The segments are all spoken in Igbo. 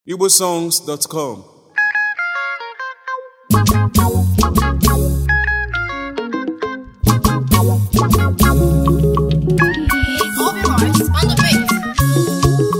igbosongs.com Obi Morris on the beat.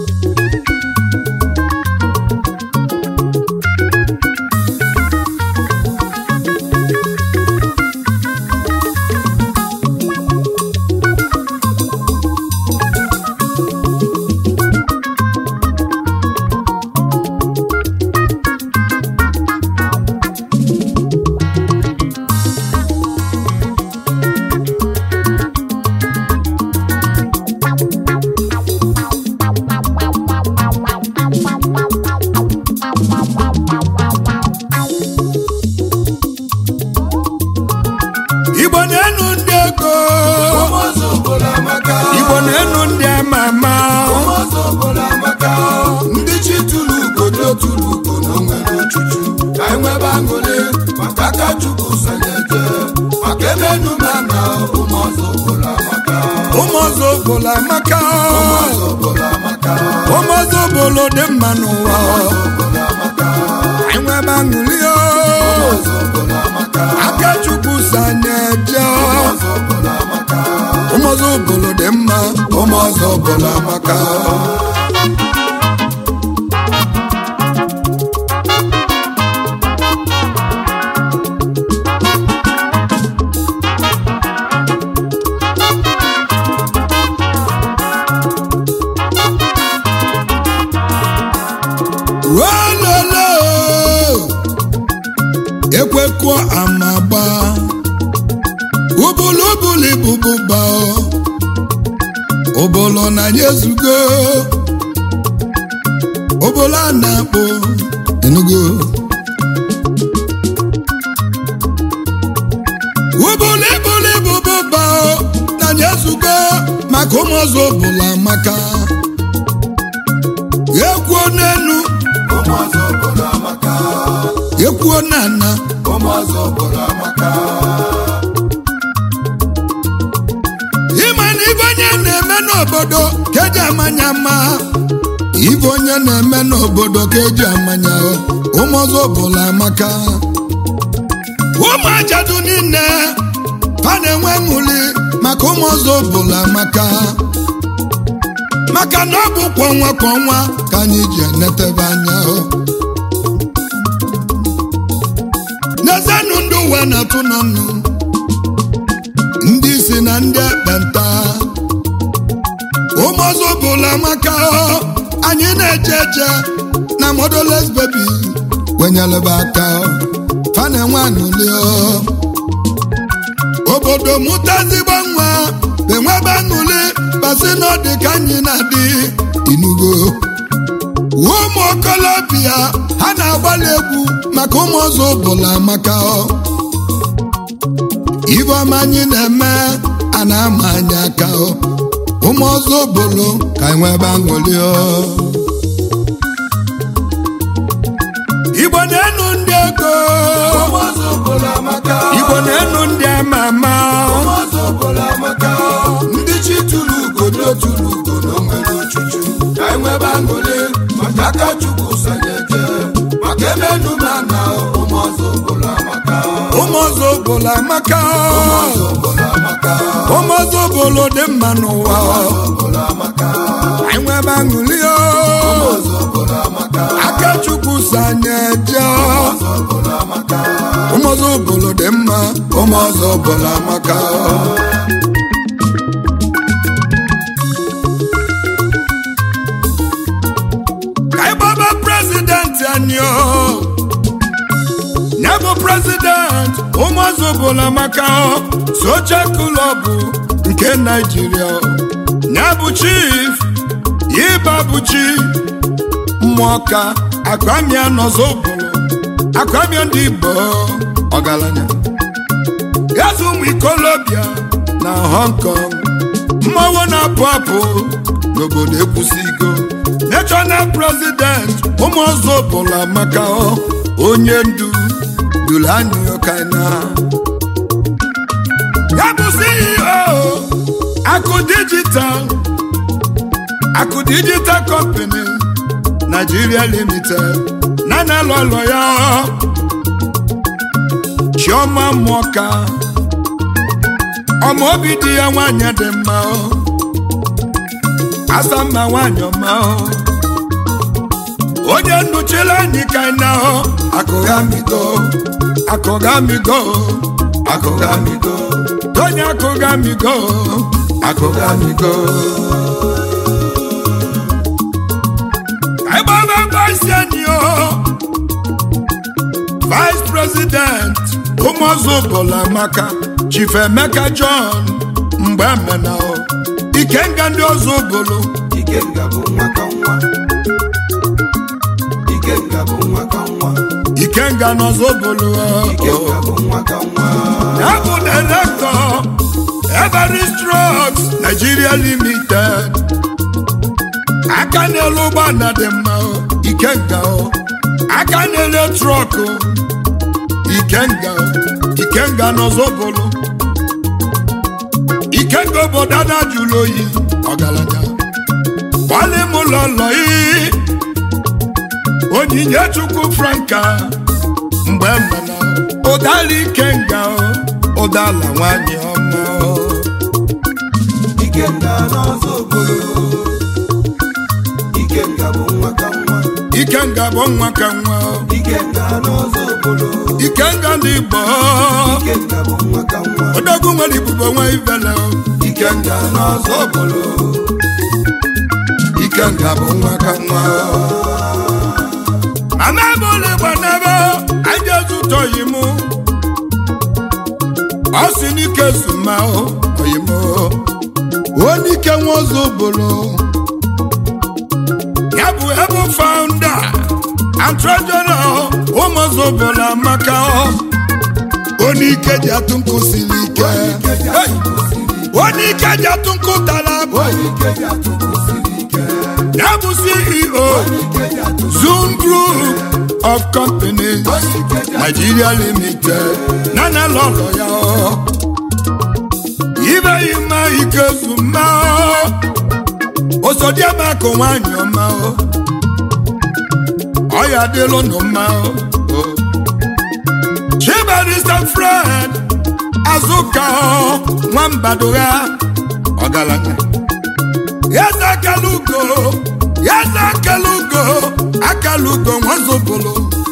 igbo na-enu ndị ego igbo na-enu ndị ama ama ndị chi tụrụ ugodo tụrụ ugo na onwere ochuchu ka anyị nwebe aṅụrị maka aka chukwu sonyeje maka ebe enume na ụmụọzọ obodo amaka ụmụ ọzọ obodo amaka ụmụọzọ obodo amaka ụmụ ọzọ obodo dị mma n'ụwa obodo amaka anyị nwebe aṅụrị o. ụmụọzọ obodo amaka aka chukwu sanyeje ụmụọzọ obodo amaka ụmụ ọzọ obodo dị mma ụmụ ọzọ obodo amaka welele ekwekọ amagba ubulubuli bụbụba obolo na ya ezugo obolo a na-akpọ enugo ubulibuli bụbụba na ya ezugo maka ụmụọzọ obula maka ekwuo n'enu ụmụọzọ obodo amaka ekwuo n'ana ụmụọzọ obodo amaka ịma na ibe onye na-eme n'obodo ka eji amanya mma ibe onye na-eme n'obodo ka eji amanya ụmụọzọ ọbụla amaka ụmụ ajadu niile ha na-enwe ṅụli maka ụmụọzọ ọbụla amaka maka na ọ bụ kwa ọnwa kwa ọnwa ka anyị ji enetebe anya n'ezenụ ndị ụwa na-atụ n'ọnụ ndị isi na ndị ekpenta ụmụọzọ bụla maka anyị na-eje eje na modoles bebi wenyelebe aka fa na-enwe aṅụli obodo mụta ezigbo nwa enwebe aṅụli basi na ọ dị ka anyị na-adị inugo ụmụ okolobịa ha na-agbalị egwu maka ụmụọzọ bụla maka ibe ọma anyị na-eme a na-ama anyị aka o. ụmụ ọzọ obolo ka anyị nwee ebe aṅụrị o. igbo na-enu ndị ego ụmụọzọ obodo amaka igbo na-enu ndị ama ama ụmụọzọ obodo amaka ndị chi tụrụ ugodo tụrụ ugo na onwere ochuchu ka anyị nwebe aṅụrị maka aka chukwu sonyeje maka ebe enume na ụmụọzọ obodo amaka ụmụ ọzọ obolo amaka ụmụọzọ obodo amaka ụmụ ọzọ obolo dị mma n'ụwa obodo amaka anyị nwee ebe aṅụrị o. ụmụọzọ obodo amaka aka chukwu sanyeje ụmụọzọ obodo amaka ụmụ ọzọ obolo dị mma ụmụ ọzọ obolo amaka ka anyị gbaba prezidenti anyị o ya bụ prezidenti ụmụ ọzọ obolo maka socha klọbụ nke naijiria ya bụ chief ịba bụ chi mmụọka akwamia nọzọ obolo akwamia ndị igbo ọgaranya eze ụmụ ikolobịa na hong kong mmanwụ na-apụ apụ n'obodo ekwusigo national president ụmụ ọzọ bụla maka onye ndu duru anyị ọkaina ya bụ ceo akụ dijital akụ dijital company Nigeria Limited na na-alụ ọlụ ya Chioma Mụọka ọma obi dị ya nwanyị dị mma asa mma nwanyị ọma onye nnụchiri anyị ka anyị na akụghamigo akụghamigo akụghamigo onye akụghamigo akụghamigo Agbaba vice anyị o vice president ụmụọzọ bụla maka chief emeka john mgbe emena o ikenga ndị ọzọ bụlụ Ikenga bụ nwa ka nwa Ikenga bụ nwa ka nwa ikenga n'ọzọ bụlụ Ikenga bụ nwa ka nwa ya bụ director everest trucks nigeria limited aka na-elu ụgbọala dị mma o, ikenga o aka na-ele trọk o, ikenga o, ikenga n'ọzọ bụlụ ikenga obodo a na-ajụlụ oyi ọgaranya gbalị m ụlọ lọyi onyinye chukwu franka mgbe mmana ụdala ikenga o, ụdala nwanyị ọma o. Ikenga n'ọzọ obodo Ikenga bụ nwa ka nwa ikenga bụ nwa ka nwa o. Ikenga n'ọzọ obodo ikenga ndị igbo Ikenga bụ nwa ka nwa odogwu nwere ibubo nwa ivele o. Ikenga n'ọzọ obodo ikenga bụ nwa ka nwa mama bụlụ gbanebe anyị ezutọghị mụ ọ si n'ike zuma o oyimo onike nwa ọzọ bụrụ ya bụ ebe founder and treasurer ụmụọzọ bụrụ amaka onike ji atụ nkụ siri ike Hey! onike ji atụ nkụ tara abụ Ikeji atụkwu siri ike ya bụ ceo Ikeji atụkwu zoom group of companies nigeria limited nana lọrọ ya ọ. ibe ime ike zuma osodiemako nwanyị ọma ọ. ọya dịlụ nụ mma ọ. chibarista fred azụka ọ, nwambado ya ọgaranya yeze akalugo yeze akalugo akalugo nwazobolo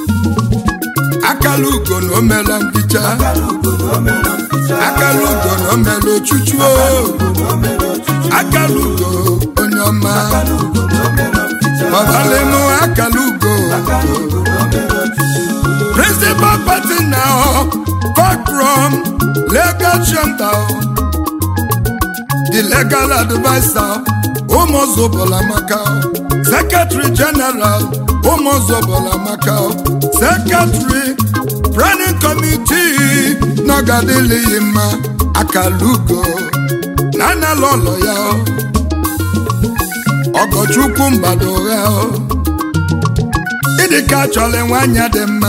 akalugo na omela mbicha Akalugo na omela mficha akalugo na omela ochuchu o. na omela ọchịchị akalugo onye ọma Akalugo na omela mficha ọbalịmụ akalugo Akalugo na omela ọchịchị principal partner Cockrum legal chamber the legal advisor ụmụzọbọlamaka secretary general ụmụzọbọlamaka secretary planning committee n'ọgadịlịghị mma akalugo na analụlọ ya ọgọchukwu mbado ya ịdịka chọrọ nwanyị dị mma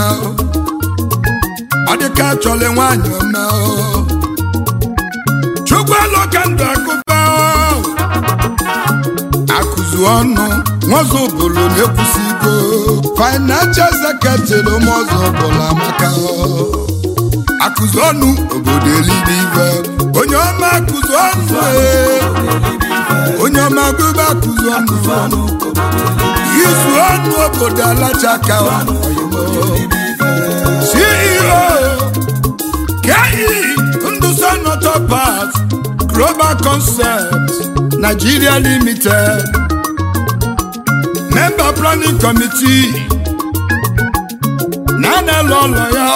ọ dịka chọrọ nwanyị ọma chukwu alụka ndụ akụba akụzu ọnụ nwazọ bụrụ na-ekwusigo financial secretary ụmụọzọ bụrụ amaka akụzu ọnụ obodo elibe ibe onye ọma akụzu ọnụ ee. onye ọma gụba akụzu ọnụ izu ọnụ obodo alachaka ceo ke ndụsa notopas global concept nigeria limited member planning committee na-anelu ụlọ ya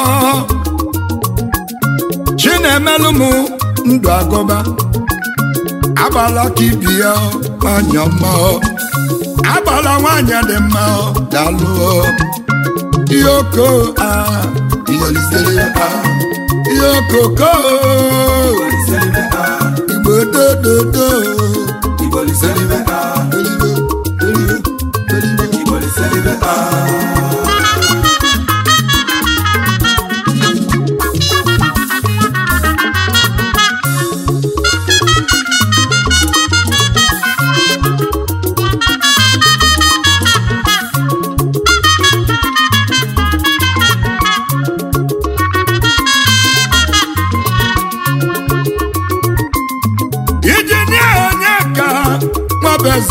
chinemelụm ndụ agụba agbala ka ibi ya nwanyị ọma agbala nwanyị dị mma dalụ ihe oko a ihe lisere a ihe okoko igbo dododo Iboliselibe a erigo erigo erigo Iboliselibe a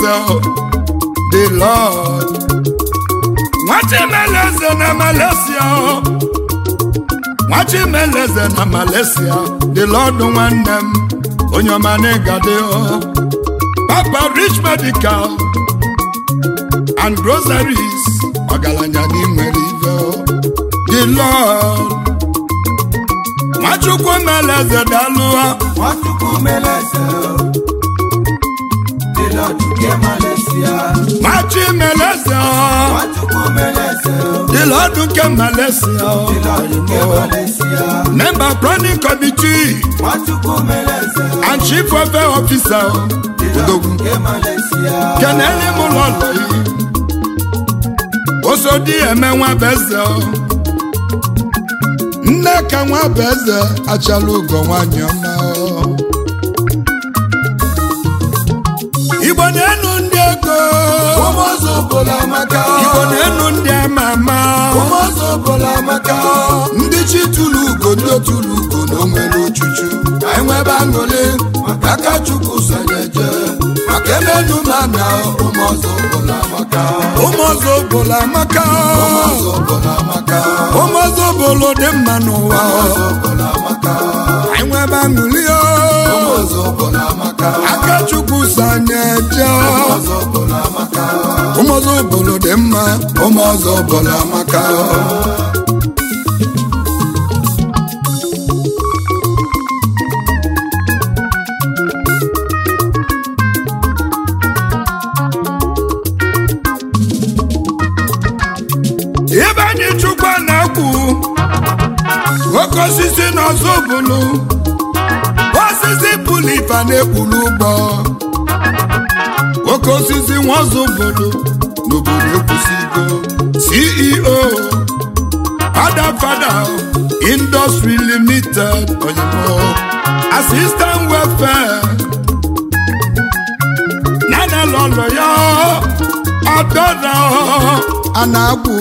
chimeleze the lord nwa chimeleze na malaysia nwa chimeleze na malaysia the lord nwanne m onye ọma n'ịgade papa rich medical and groceries ọgaranya n'inwere ive the lord nwachukwu meleze dalụa Nwachukwu meleze dị n'ọdụ nke Malaysia. nwachi meleze Nwachukwu meleze the lord nke malaysia dị n'ọdụ nke Malaysia. member planning committee Nwachukwu meleze and chief welfare officer dị n'ọdụ odogwu nke Malaysia. kenele m ụlọlọ yi osodi eme nwa bụ eze nne ka nwa bụ eze achala ugo nwanyị ọma igbo na-enu ndị ego Ụmụọzọ obodo amaka. igbo na-enu ndị ama ama Ụmụọzọ obodo amaka. Ndị chi tụrụ ugo ndị otulu ugo na o nwere ochuchu. Ka anyị nwebe aṅụrị maka aka Chukwu sonyeje. Maka emenu ma na ụmụọzọ obodo amaka. ụmụọzọ obodo amaka Ụmụọzọ obodo amaka. ụmụọzọ obodo dị mma n'ụwa Ụmụọzọ obodo amaka. anyị nwebe aṅụli Ụmụọzọ obodo amaka. aka chukwu sanye je Ụmụọzọ obodo amaka. ụmụọzọ obodo dị mma Ụmụọzọ obodo amaka. ebe anyị chukwu na-ekwu oke osisi na ọzọ bụlụ osisi pụlụ ife na-ekpulu ụgbọ oke osisi nwa ọzọ bụlụ n'obodo ekwusigo ceo fada fada industry limited oyibo assistant welfare nana lọlọ ya ọdọdọ a na-agbụ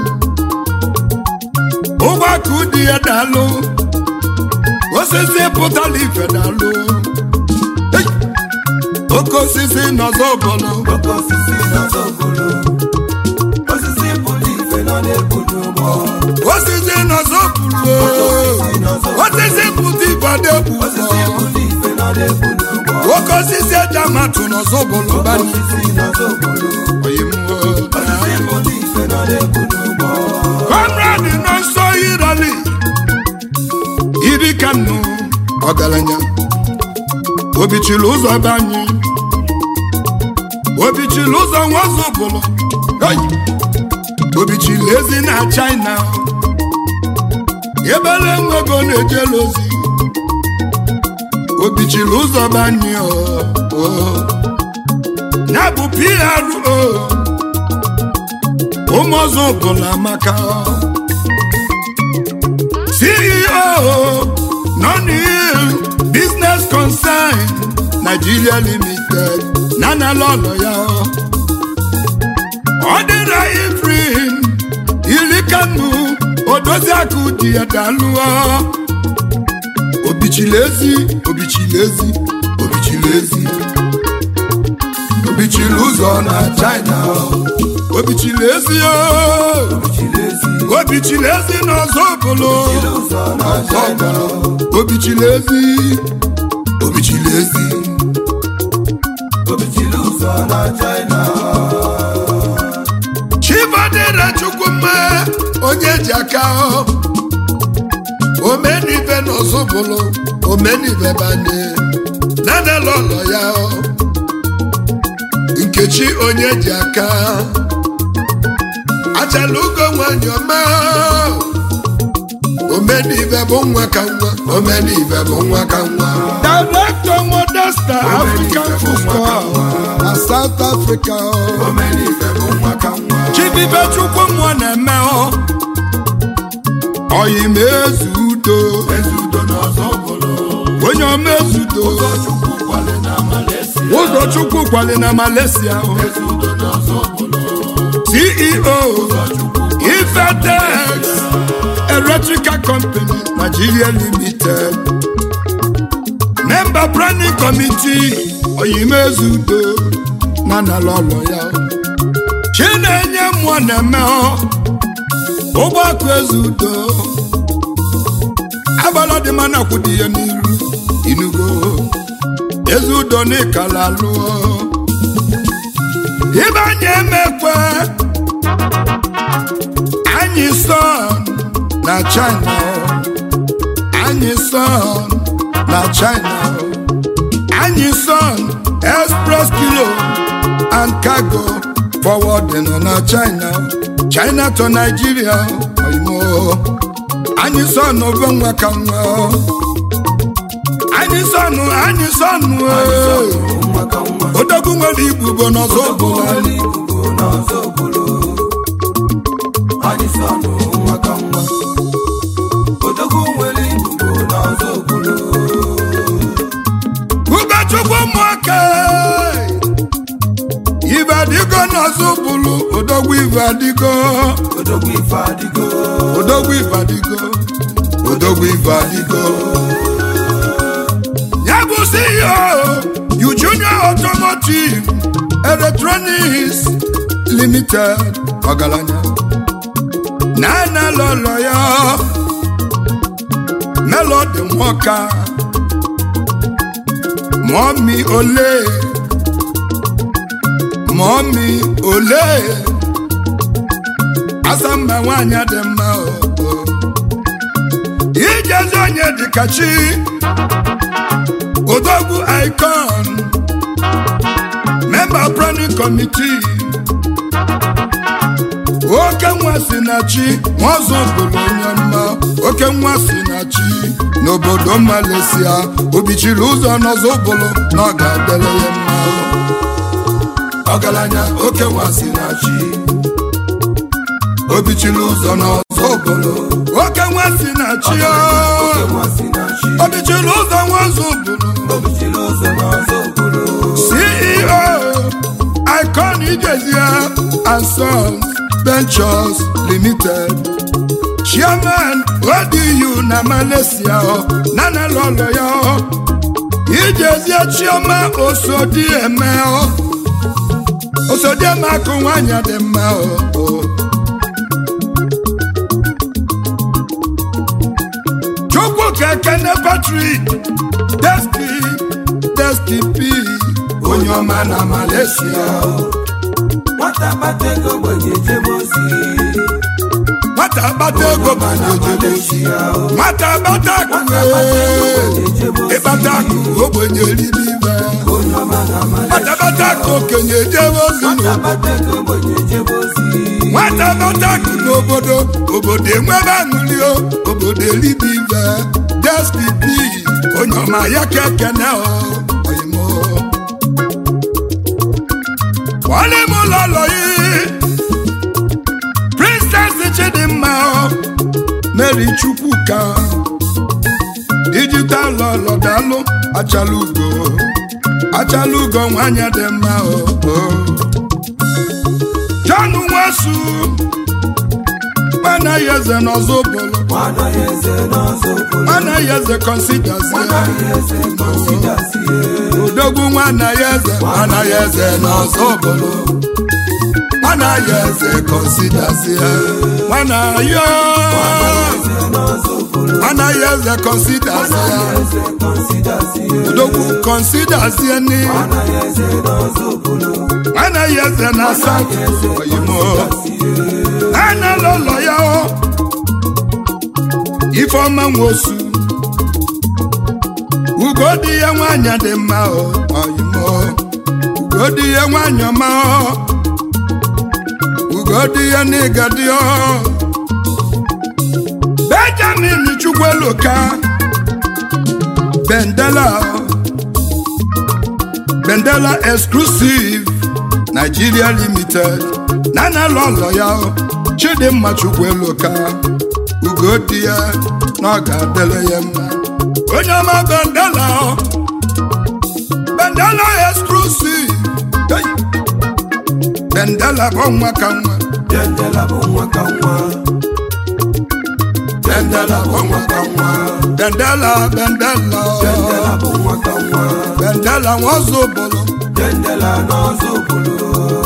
ụgbọaka ụdị ya dalụ osisi pụtara ife dalụ Hey! oke osisi nọzọ bọlụ Oke osisi n'ọzọ obodo. Osisi bụrụ ife nọ n'ekpuru ụgbọ. osisi nọzọ bụlụ osisi pụta ife adegbu Osisi bụrụ ife nọ n'ekpuru ụgbọ. oke osisi eji amatụ nọzọ bụlụ bani Osisi n'ọzọ obodo. oyimwo Osisi bụrụ ife nọ n'ekpuru ụgbọ. Conrad nọ nsọ irali iri ka nnụ ọgaranya obichiri ụzọ be anyị obichiri ụzọ nwazụ bụlụ Hey! obichiri ezi na china ebele nwego na-ejela ozi obichiri ụzọ be anyị o o. ya bụ pro ụmụọzọ bụla amaka ceo nonil business concern nigeria limited nana lọlọ ya ọ dịra ifrin ilikanu odoziakụ dị ya dalụọ obichilezi obichilezi obichilezi Obichiri ụzọ na China. obichilezi o Obichilezi. obichilezi n'ọzọ obodo ụzọ na China. obichilezi obichilezi Obichiri ụzọ na China. chibadere chukwuma onye ji aka ọ. omenive n'ọzọ obodo omenive banye nanela ọlọ ya ọ. nkechi onye ji aka achala ugo nwanyị ọma omenive bụ nwa ka nwa omenive bụ nwa ka nwa director modesta african football na south africa Omenife bụ nwa ka nwa. chibibe chukwu mmụọ na-eme ọ oyim eze udo Eze udo n'ọzọ obodo. onye ọma eze udo Chukwu kwale na Malaysia. ụzọ chukwu kwali na malaysia o. Eze udo n'ọzọ obodo. ceo ifetex electrical company nigeria limited member planning committee oyimezudo na nala ọlọ ya chinenye mmụọ na-eme ụgbọakụ eze udo agbala dị mana kwụdị ya n'iru inugo eze udo n'ịkala lụọ ibe anyị emekwe anyị son na china anyị son na china anyị son express kilo and cargo forwarding na china china to nigeria oimo anyị son obe nwa ka nwa anyị son anyị son odogwu nwere ibubo n'ọzọ ọbụla Ubechukwu ụmụaka ibe adịgo n'ọzọ bụrụ odogwu ibe adịgo Odogwu ife adịgo odogwu ibe adịgo odogwu ibe adịgo ya bụ CEO you junior automotive electronics limited ọgaranya na-ana lọlọ ya melody nwoka mọ́mí olè mọ́mí olè asamba nwanyị dị mma o ijezi onye dịka chi odogwu icon member planning committee oke nwa si na chi nwaọzọ bụrụ onye mma oke nwa si na chi n'obodo Malaysia obichiri ụzọ n'ọzọ bụrụ na ọ ga-adịrị ya mma ọgaranya oke nwa si na chi obichiri ụzọ n'ọzọ bụrụ oke nwa si na chi oke o nwa si na chi obichiri ụzọ nwaọzọ bụrụ obichiri ụzọ n'ọzọ obodo CEO Icon Ijezie and Sons Ventures Limited Chairman ODU na Malaysia nana lọlọ ya Ijezie Chioma Osodi eme Osodi eme akụ nwanyị dị mma o Chukwu kekene Patrick Deski Deski P onye ọma na Malaysia nwata kpata ego gbenye jebe ozi nwata gbata ego ma na-ejebe ozi nwata gbata akụ ee, ịkpata akụ ogbenye eribe ibe onye ọma na nwata gbata akụ okenye ejebe ozi n'obodo kpata ego gbenye jebe ozi nwata gbata akụ n'obodo obodo enwebe aṅụli o obodo eribe ibe dstp onye ọma ya ka ekene o oyimo wọlé mú lọlọ yìí princess chidimma o mary chukwuka digital lọlọdalụ achalugo achalugo nwanyị dị mma o o. john nwesu mana ya eze n'ọzọ bụlụ nwana ya eze n'ọzọ obodo mana ya eze considers nwana ya ya eze kọnsidasi odogwu nwana ya eze nwana ya eze n'ọzọ bụlụ nwana ya eze considers ya nwana ya eze n'ọzọ obodo nwana ya eze considers ya eze kọnsidasi odogwu considers ya ni nwana ya eze n'ọzọ obodo nwana ya eze na south oyimo ana lọlọ ya o ifeọma nwosu ugo dị ya nwanyị dị mma o oyimo ugo dị ya nwanyị ọma o ugo dị ya n'ịga dị o benjamin chukwueloka bendela bendela exclusive nigeria limited nana lọlọ ya o chidimma chukwueloka ugo dị ya na ọ ga-adịrị ya mma onye ọma bendela o bendela exclusive Hey! bendela bụ nwa ka nwa dendela bụ nwa ka nwa bendela bụ nwa ka nwa bendela bendela dendela bụ nwa ka nwa bendela nwa ọzọ bụlụ chendela n'ọzọ obodo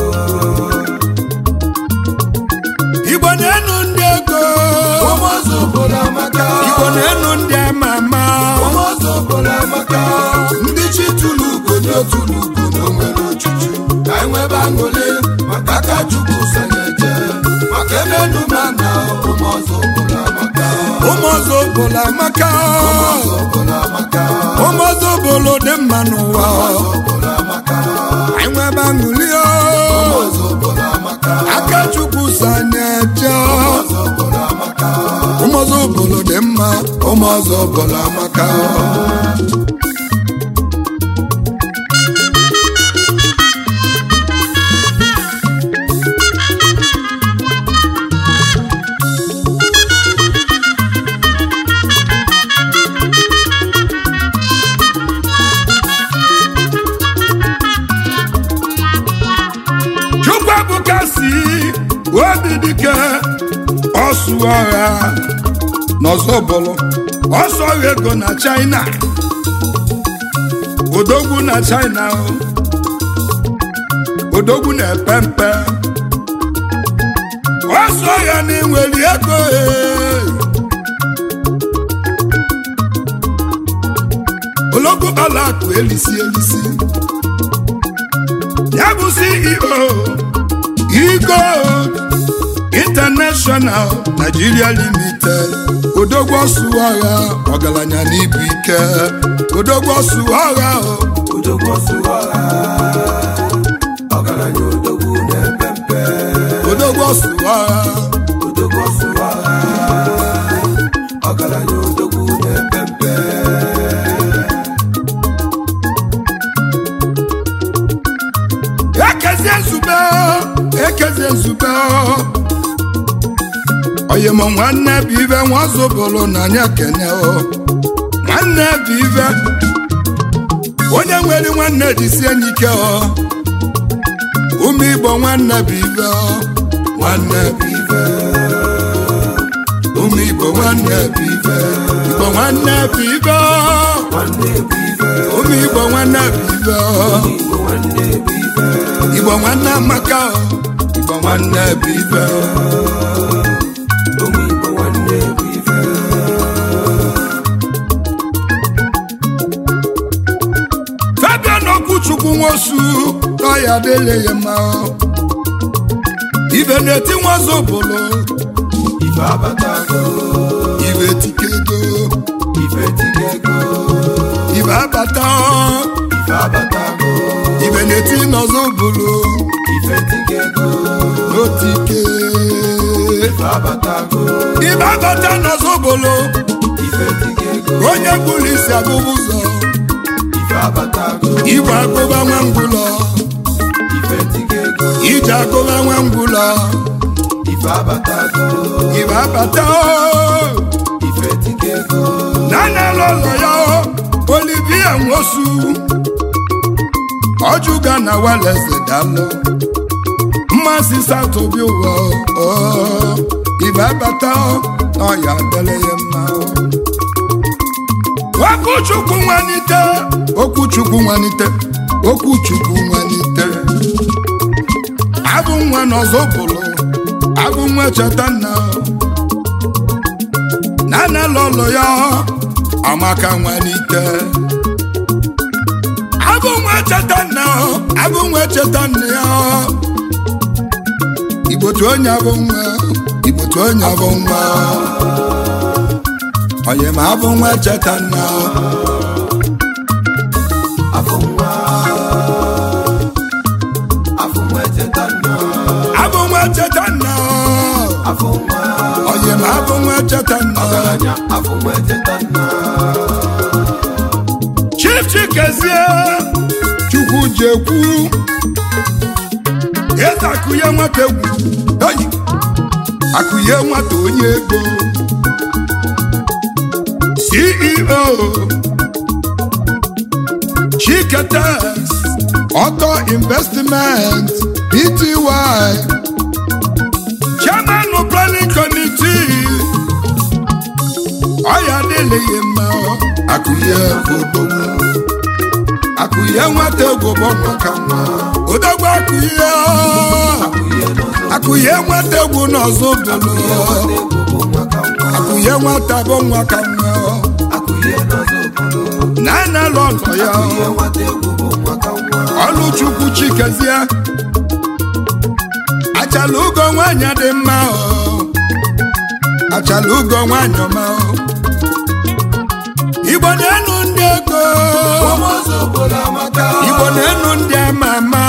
igbo na-enu ndị ego ụmụọzọ obodo amaka igbo na-enu ndị ama ama ụmụọzọ obodo amaka ndị chi tụrụ ugo dị otụrụ ugo na onwere ochuchu ka anyị nwebe aṅụrị maka aka chukwu sanyeje maka ebe numa na ụmụọzọ obodo amaka ụmụọzọ obodo amaka ụmụọzọ obodo amaka ụmụọzọ obodo dị mma n'ụwa ụmụọzọ obodo amaka anyị nwebe aṅụrị o. ụmụọzọ obodo amaka aka chukwu sanyeje ụmụọzọ obodo amaka ụmụọzọ obodo dị mma ụmụọzọ obodo amaka chukwuebuka si obi dike ọsụ ọha n'ọzọbụlụ ọsọ ọha ego na china odogwu na china o. odogwu na-epe mpe ọsọ ọha na inwere ego e. ologwu ọlaakụ elisi elisi ya bụ ceo igo international nigeria limited odogwu ọsụ agha ọgaranya n'ibu ike odogwu ọsụ agha o. odogwu ọsụrụ ọha ọgaranya odogwu na-epe mpe odogwu ọsụ agha odogwu ọsụrụ ọha ọgaranya odogwu na-epe mpe ekezie nzube ekezie nzube oyi m nwanne bụ ibe nwazobolo na anya kene o nwanne bụ ibe onye nwere nwanne jisie enyi ike o ụmụ igbo nwanne bụ ibe o nwanne bụ ibe ụmụ igbo nwanne bụ ibe igbo nwanne bụ ibe o nwanne bụ ife ụmụ igbo nwanne bụ ibe o igbo nwanne bụ ife igbo nwanne amaka o igbo nwanne bụ ibe o ụmụ igbo nwanne bụ ife fabian okwuchukwu nwosu n'ọya adịle ya mma o. ibe na-eti nwazobolo ife abatago ibe tike ego ife tiga ego ibe abata o. ife abatago ibe na-eti n'ọzọbolo ife tiga ego n'otike ife abatago ibe abata n'ọzọbolo ife tiga ego onye gburu isi agụba ụzọ ife abatago igwe agụba nwa ngwụlọ ife tiga ego ije agụba nwa ngwụlọ ife abatago ibe abata o. ife tiga ego nana lọlọ ya o olivia nwosu ọjụga na waleze dalụ mmasị satobi ụwa o ibe abata o ọya dele ya mma o okwuchukwu nwanite okwuchukwu nwanite okwuchukwu nwanite abụ nwa n'ọzọbụlụ abụ nwa cheta nna nana lọlọ ya amaka nwanite abụ nwa cheta nna abụ nwa cheta nna ya igbotu onye abụ nwa igbotu onye abụ nwa onye ma abụ nwa cheta nna afọ nwa afọ nwa echeta nna abụ nwa cheta nna afọ nwa onye ma abụ nwa cheta nna ọgaranya afọ nwa echeta nna chief chikezie chukwu ji ekwu eze akụnye nwata egwu eyi akụnye nwata onye ego ceo chiketes auto investment pty chairman planning committee ọya adịghị mma akụnye odogwu akụnye akụye nwata egwu bụ nwa ka nwa odogwu akụye akụye nwata egwu n'ọzọ bụlụ akụye nwata bụ nwa ka nwa na analụ ọlọ ya ọlụchukwu chikezie achala ugo nwanyị dị mma o achala ugo nwanyị ọma o igbo na-enu ndị ego igbo na-enu ndị ama ama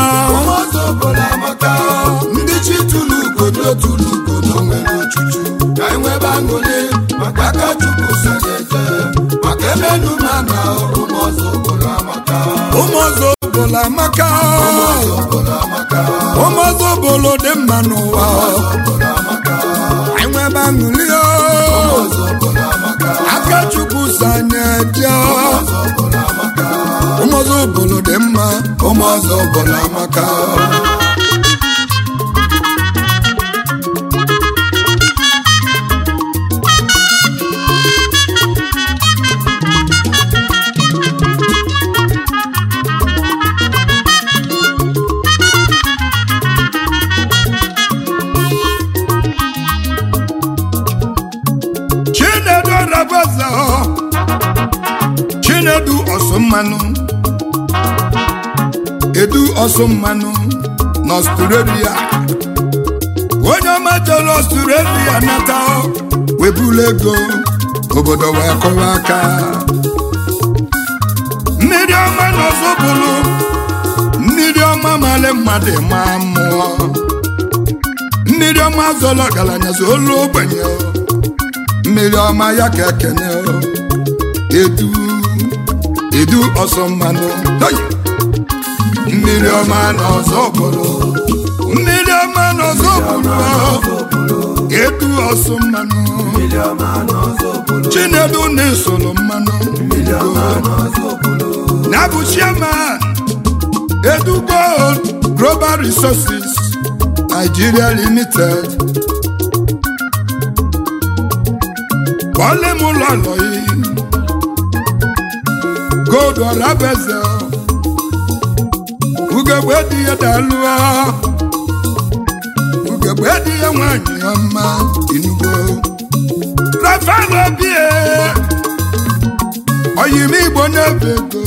ndị chi tụrụ ugodo tụrụ ugodo nwere ochuchu ka enwebe aṅụrị maka aka chukwu sanyeje maka emenu ma na ụmụọzọ obodo amaka ụmụ ọzọ obodo amaka ụmụọzọ obodo amaka ụmụ ọzọ obodo dị mma n'ụwa obodo amaka anyị nwebe aṅụrị o. ụmụọzọ obodo amaka aka chukwu sanyeje ụmụọzọ obodo amaka ụmụ ọzọ obodo dị mma ụmụ ọzọ obodo amaka chinedu rabaza chinedu ọsụmmanụ edu ọsụmmanụ n'ọstrelia onye ọma jere ọstrelia nata webula ego obodo wee kụwa aka mmiri ọma n'ọzọbụlụ mmiri ọma mali mmadụ ma mmụọ mmiri ọma zọrọ ọgaranya zolu ogbenye mmiri ọma ya ka ekene o. edu edu ọsọ mmanụ Hey! mmiri ọma na ọzọ bụrụ mmiri ọma na ọzọ bụrụ edu ọsọ mmanụ chinedu na-esoro mmanụ na bụ chairman edu gold global resources nigeria limited kpọọlị m ụlọ alọ yi gold ọrabeze ugegbe dị ya dalụọ ugegbe dị ya nwanyị ọma inugbo rafael obie oyim igbo na-ebe ego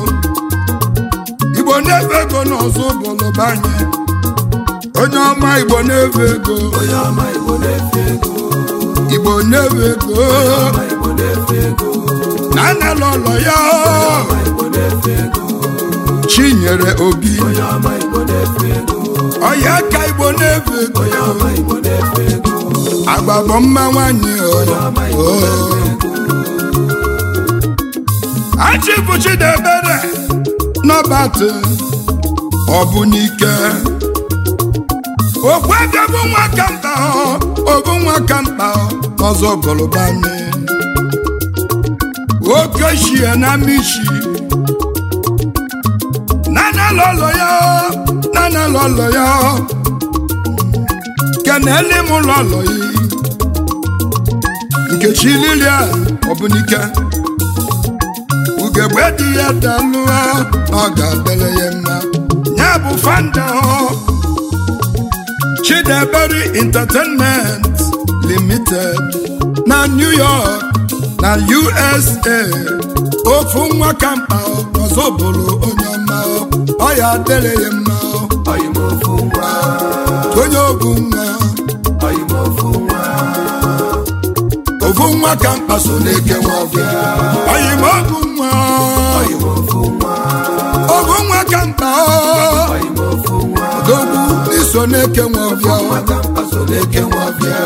igbo na-ebe ego n'ọzọ ụbọlụ banye onye ọma igbo na-ebe ego onye ọma igbo na-efe ego igbo na-ebe ego ọma igbo na-efe ego na anala ụlọ ya ọma igbo na-efe ego chinyere obi onye ọma igbo na-efe ego ọya ka igbo na-ebe ego onye ọma igbo na-efe ego agbabọ mma nwanyị ọma igbo na-efe ego achịbụ chidebere nọbatị ọ bụ n'ike okwebe bụ nwa ka mkpa ọ bụ nwa ka mkpa ọzọ gọlụbanye oke shie na mishi nana lọlọ ya nana lọlọ ya kenele m lọlọ yi nkechi lilia ọbụnike ugegbe dị ya dalụọ ọ ga-adịrị ya mma ya bụ fanda chidebere entertainment limited na new york na usa ofu nwa ka mkpa ọzọ bụrụ onye ọma ọ ya adịrị ya mma ọyị m ofu nwa onye obu nwa ọyị m ofu nwa ofu nwa ka mkpa so na-eke nwa ọbịa ọyị ma obu nwa ọyị m ofu nwa obu nwa ka mkpa ọyị m ofu nwa dogbu iso na-eke nwa ọbịa nwata mkpaso na-eke nwa bịa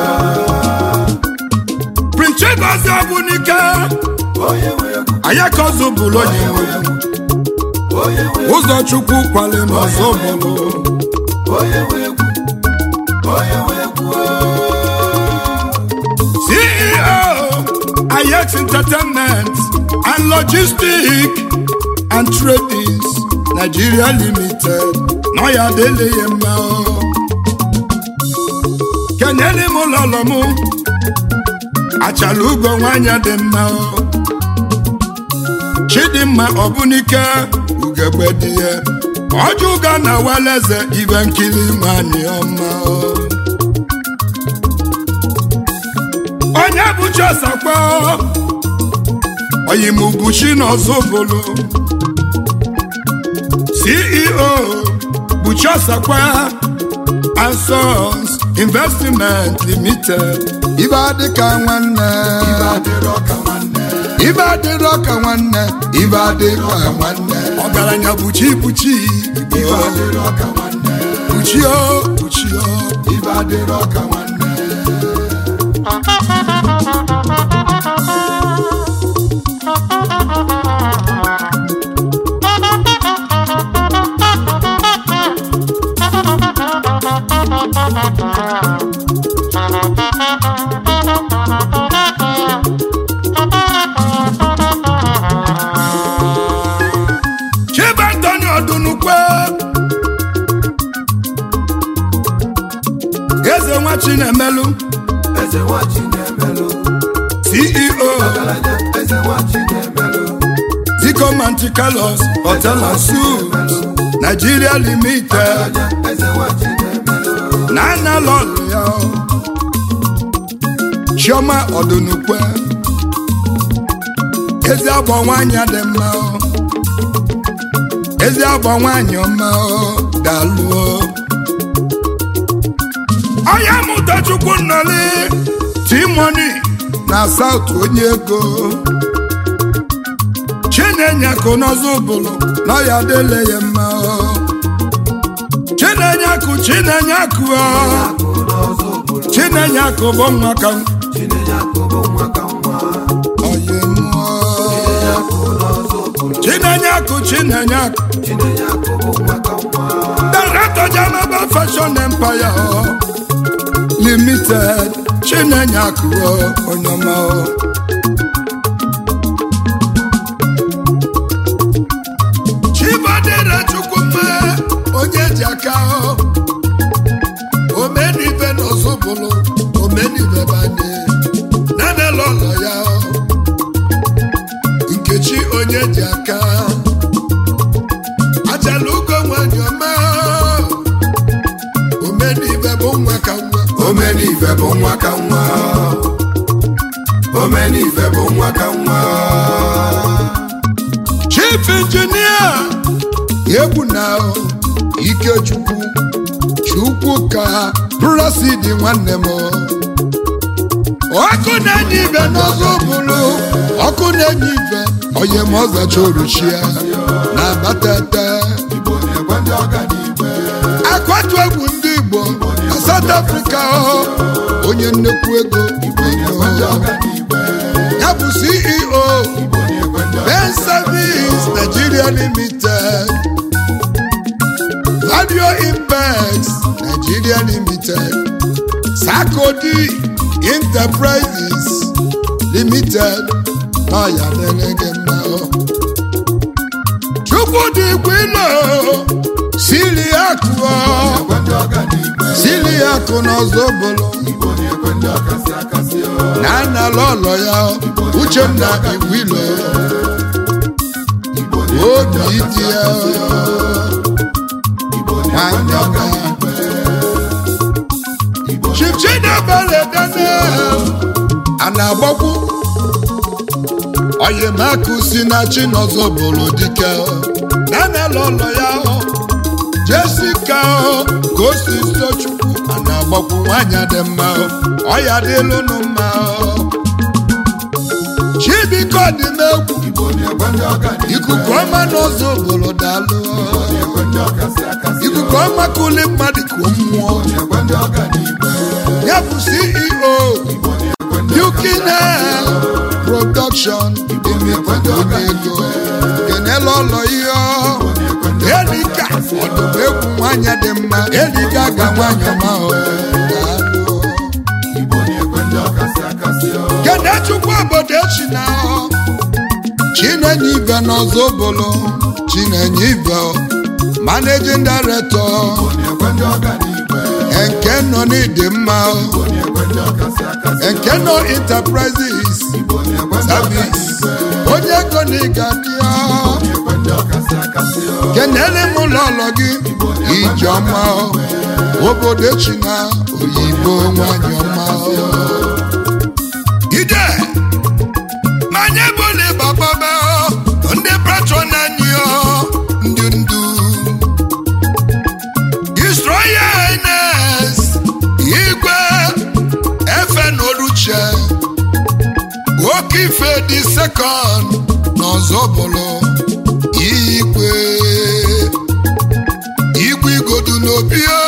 prince chigozie bụ n'ike onye nwe egwu ayakozu bụrụ onye nwe onye nwe ụzọ chukwu kwale n'ọzọ bụrụ onye nwe egwu onye nwe egwu ceo ayex entertainment and logistic and tradings nigeria limited na ya adịla ya mma o. kenyere m ụlọlọ m achala ugo nwanyị dị mma o. chidimma ọbụnike ugegbe dị ya ọjụga na waleze ibe nkiri nwanyị ọma onye bụ chosakwa oyimubuchi n'ọzọbolo ceo buchosakwa and Sons investment limited ibe adịka nwanne ibe adịrọ ka nwanne ibe adịrọ ka nwanne ibe adịka nwanne ọgaranya buchi buchi ibe igbo adịrọ ka nwanne buchio buchio ibe adịrọ ka nwanne chibe antoni ọdụnukwe eze nwa chinemelu eze nwachi na-emelụ ceo ọgaranya eze nwachi na-emelụ zico manticalos hotel and suits nigeria limited ọgaranya eze nwachi na-emelụ na analọlụ ya chioma ọdụnukwe ezi agbọ nwanyị dị mma o. ezi agbọ nwanyị ọma o, daalụ o. onye mụtachukwu nnọli timoni na saut onye ego chinenye kụ n'ọzọ ụbụlụ na ọya dịle ya mma o. chinenye akụ chinenye akụ o. akụ n'ọzọ obodo chinenye akụ bụ nwa ka chinenye akụ bụ nwa ka nwa onye mmụọ akụ n'ọzọ obodo chinenye akụ chinenye akụ chinenye akụ bụ nwa ka nwa director general fashion empire o. limited chinenye akụ o, onye ọma o. chibadịre chukwuma onye ji aka o. omenibe n'ọzọbụlụ omenibe banye nanele ụlọ ya o. nkechi onye ji aka achala ugo nwanyị ọma omenibe bụ nwa ka nwa omenife bụ nwa ka nwa omenife bụ nwa ka nwa chief injinia egwu na ikechukwu chukwu ka brasidi nwanne m ọkụ na-enye ibe n'ọzọ bụrụ ọkụ na-enye ibe onye ma ọzacha oruchia na abatete igbo na-ekwe ndị ọganibe akwatu egwu ndị igbo na south africa onye nnekwu ego igbo ekwe ndị ọganibe ya bụ ceo igbo na-ekwe ndị Ben Service Nigeria Limited Radio Impex Nigeria Limited Sakodi Enterprises Limited n'ọya na-enye mma Chukwudi Igwilo sili akụ ekwe ndị ọganibe sili akụ n'ọzọbụlụ igbo na-ekwe ndị ọkasị akasị na analụ ụlọ ya Uchenna Igwilo igbo na-ekwe ndị obi ọkasị dị ya igbo na-ekwe ndị ọganibe igbo Chief Chinebele Daniel a na-agbakwu oyemaka si na chinọzọ bụrụ dike nanela ụlọ ya Jessica ka o si so chukwu a na-agbakwu nwanyị dị mma ọya dịlụnụ mma Chibiko dị n'egwu igbo na-ekwe ndị ọganibe ikuku ọma n'ọzọ obodo daalụ na-ekwe ndị ọkasị akasị ikuku ọma kuli mmadụ ka o mmụọ na-ekwe ndị ọganibe ya bụ CEO igbo na-ekwe ndị Yukine Production Limited onye ego kenela ụlọ ihe Elika ọdụm egwu nwanyị dị mma Elika ga nwanyị ọma o. Daalụ. igbo na-ekwe ndị ọkasị akasị Kene Chukwu obodo echi na Chinenye Ibe n'ọzọ bụlụ Chinenye Ibe Managing Director na-ekwe ndị ọganibe nke nọ n'ịdị mma igbo na-ekwe ndị ọkasị akasị nke nọ Enterprises igbo na-ekwe ndị Service ọganibe onye ego na ịga dị ya na-ekwe ndị ọkasị akasị kenele m ụlọọlọ gị ijeọma obodo echi na oyibo nwanyị ọma ide manye bụli bababa ndị patron anyị ndị ndu Destroyer Highness igwe efe na oruche oke ife dị sekọnd n'ọzọ bụlụ igwe igwe igodu n'obi o,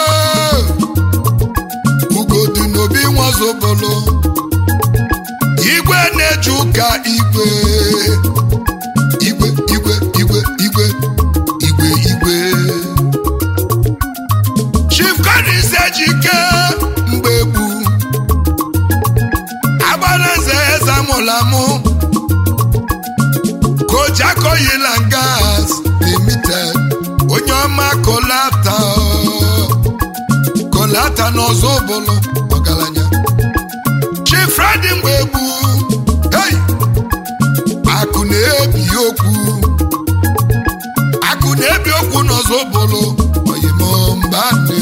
ugodu n'obi nwazobolo igwe na-eje ụka igwe igwe igwe igwe igwe igwe igwe chief Collins ejike mgbe egbu agbaraeze eze amụlamụ kojakoyila gas limited onye ọma kolata kolata n'ọzọ ụbụlụ ọgaranya chief Friday mgbe egbu hey! akụ na-ebi okwu akụ na-ebi okwu n'ọzọ ụbụlụ oyimo mbani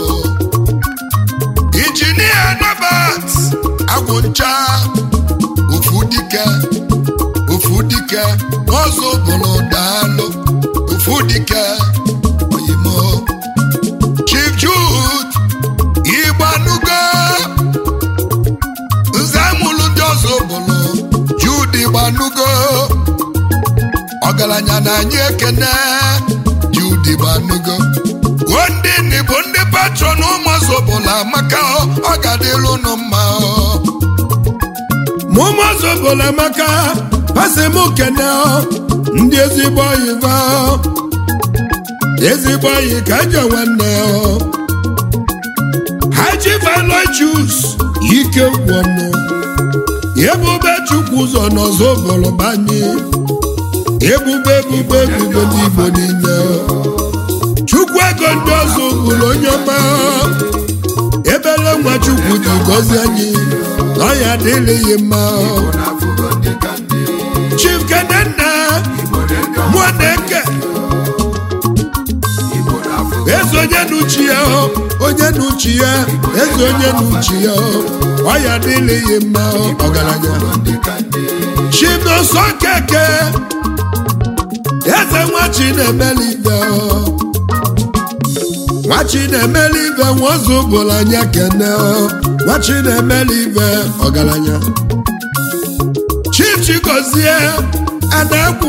injinia Norbert agwụncha ofu dike ofu dike n'ọzọ ụbụlụ daalụ ofu dike oyimo chief Jude igbanugo nze amụlụ ndị ọzọ ụbụlụ Jude igbanugo ọgaranya na anyị ekene Jude igbanugo o ndị nni bụ ndị patron ụmụọzọ ụbụlụ amaka ọ ga-adịlụ ụnụ mma ma ụmụọzọ ụbụlụ amaka pasị m kene ndị ezigbo oyibo ezigbo oyi ka ajọ nwanne haji valojus ike gwọnụ ebube chukwu ụzọ n'ọzọ ụbụlụ banye ebube ebube ebube ndị igbo niile chukwu ego ndị ọzọ ụbụlụ onye ọma ebele nwa chukwu ji gọzie anyị na ya adịghị mma chief kenenna mụọneke eze onye n'uchi ya onye n'uchi ya eze onye n'uchi ya ọ ya adịghị mma ọgaranya chinoso keke eze nwachi na-emeli ibe nwachi na-emeli ibe nwaozu ụbụrụ anya kene nwachi na-emeli ibe ọgaranya chief chigozie adakwu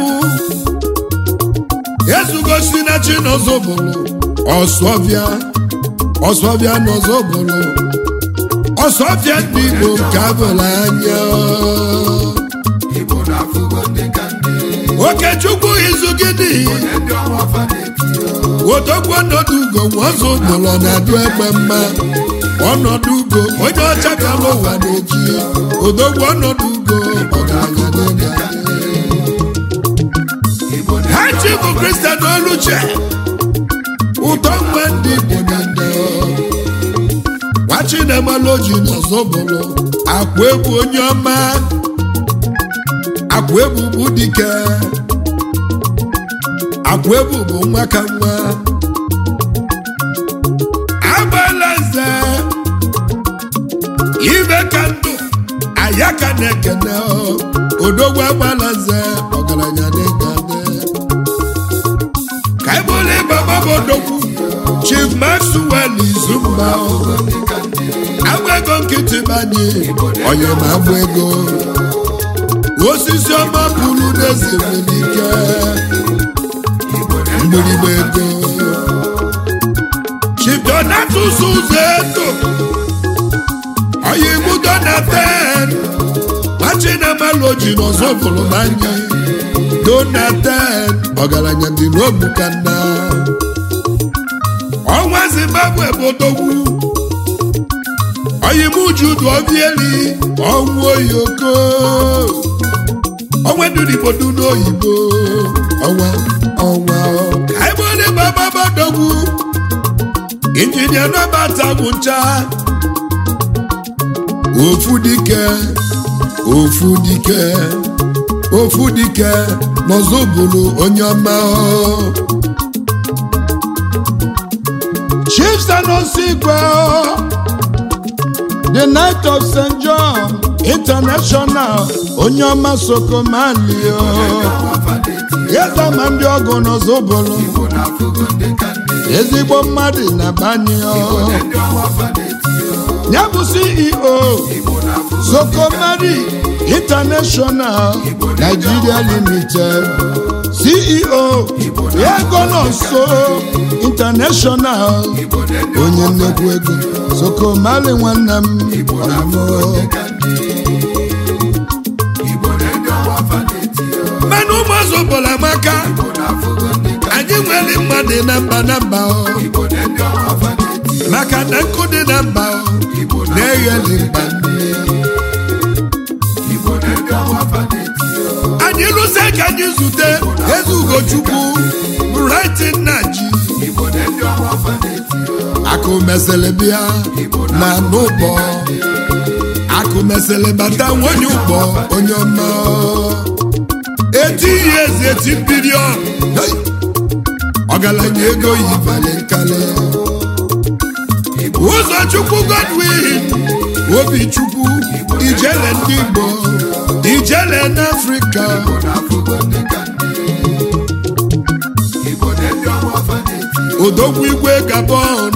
ezugosi na chinozobụlụ ọsọbịa ọsọbịa n'ọzọbụlụ ọsọbịa ndị igbo nke abụrụ anya okechukwu izu gịnị odogwu ọnọdụ ugo nwazụ ụbụlọ na-adụ egbe mma ọnọdụ ugo onye ọcha bịara ụwa n'oji odogwu ọnọdụ ugo ọgaranya n'oge ha chi bụ kristian oluche ụtọ mgbe ndị igbo na ndị nwachinemaloji n'ọzọbụlụ akwa egwu onye ọma akwa egwu bụ dike akwa egwu bụ nwa ka nwa agbala nze ibe ka ndụ aya ka na-ekene odogwu agbala nze ọgaranya na-egade ka ebule baba bụ odogwu chief maxwell izumba agba ego nkịtị banye onye ma agba ego osisi ọma pụrụ n'ezerelike mgbịrịgba ego chief donatus ụzọ eto onye ibu donaten machinamaloji n'ọzọ bụrụ banye donaten ọgaranya dị n'ogbu ka nna ọnwa zimbabwe bụ odogwu oyimujudu obieli ọnwụ oyoko ọnwa duribodu n'oyibo ọnwa ọnwa kaibole bababadogwu injinia nabata bụ ncha ofu dike ofu dike ofu dike n'ọzọbụlụ onye ọma chief sanosigwe the night of st john international onye ọma sokomali eze ma ndị ọgụ n'ọzọbolo ezigbo mmadụ na banye ya bụ ceo sokomali international nigeria limited ceo ego nọso international onye nnekwu ego sokomali nwanne m ọmụmụ mmanụ ụmụazụ bụla amaka anyị nwere mmadụ na mba na mba ọ. maka na nkụ dị na mba ọ, na-egheli mba nne anyị lụsị ka anyị zute eze ugochukwu brighton na ji akụ mesịrị bịa na n'ụbọ akụ mesịrị bata nwonye ụgbọ onye ọma eti ihe ezi eti bilion Hey! ọgaranya ego yibali nkali ụzọ chukwu godwin obi chukwu ijele ndị igbo ijele n'afrịka odogwu igwe gabon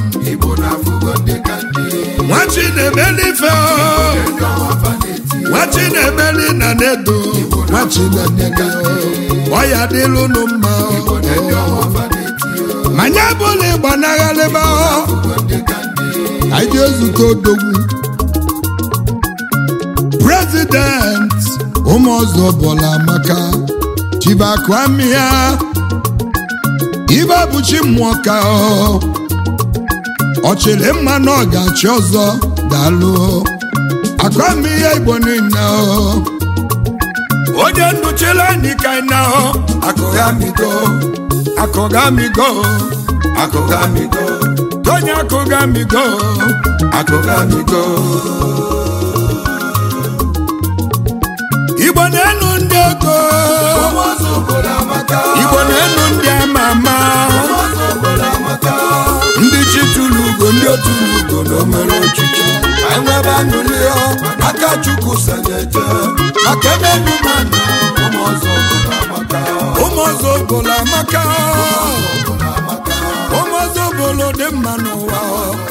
nwachi na-emelife nwachi na-emeli na nedo nwachi na-emeli ọya dịlụnụ mma manya bụla ịgbanaghalịba anyị ezute odogwu prezident ụmụọzọ bụla maka chibakwamia ibe bụchi mmụọ ka ọ ọchịrị mma na ọ ga-achị ọzọ daalụ akwamihe igbo niile ọ onye nnụchiri anyị ka anyị na ọ akụghamigo akụghamigo akụghamigo onye akụghamigo akụghamigo igbo na-enu ndị ego igbo na-enu ndị ama ama ndị chi tụrụ ugo ndị otu ugo na omere ochichi enwebe aṅụlịọ aka chukwu sanyeje maka ebe ndị mmadụ ụmụ ọzọ bụrụ amaka ụmụ ọzọ bụla amaka bụrụ amaka ụmụ ọzọ bụlụ dị mma n'ụwa